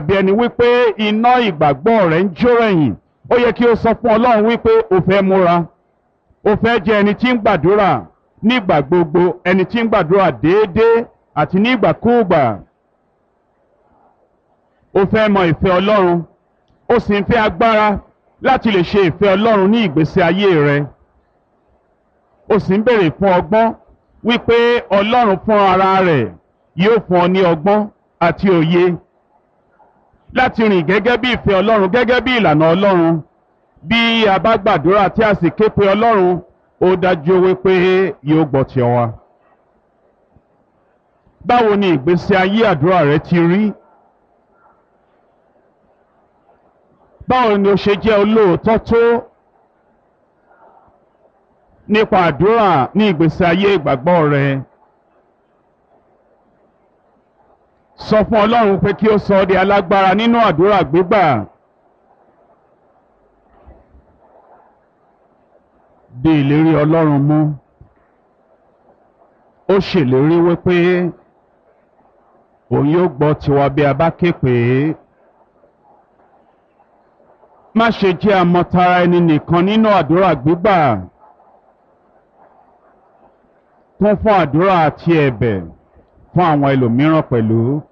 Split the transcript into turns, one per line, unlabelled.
bí ẹni wípé iná ìgbàgbọ́ rẹ̀ ń jó ẹ̀yìn ó yẹ kí o sọ fún ọlọ́run wípé o fẹ́ múra o fẹ́ jẹ́ ẹni tí ń gbàdúrà nígbà gbogbo ẹni tí ń gbàdúrà déédéé àti nígbàkúùgbà o fẹ́ mọ ìfẹ́ ọlọ́run o sì ń fẹ́ agbára láti lè ṣe ìfẹ́ ọlọ́run ní ìgbésí ayé rẹ o sì ń béèrè fún ọgbọ́n wípé ọlọ́run fún ara rẹ̀ yóò fún ọ ní ọgbọ́n àti òye láti rìn gẹ́gẹ́ bí ìfẹ́ ọlọ́run gẹ́gẹ́ bí ìlànà ọlọ́run bí a bá gbàdúrà tí a sì ké pe ọlọ́run ó dájú wípé yóò gbọ́ tiẹ̀ wá. báwo ni ìgbésí ayé àdúrà rẹ ti rí? báwo ni o ṣe jẹ́ olóòótọ́ tó nípa àdúrà ní ìgbésí ayé ìgbàgbọ́ rẹ? sọ fún ọlọ́run pé kí ó sọ ọ́ di alágbára nínú àdúrà gbígbà. di ìlérí ọlọ́run mú ó ṣèlérí wípé òun yóò gbọ́ tiwa bí a bá ké pè é má ṣe jẹ́ àmọ̀tara ẹni nìkan nínú àdúrà gbígbà kún fún àdúrà àti ẹ̀bẹ̀ fún àwọn ẹlòmíràn pẹ̀lú.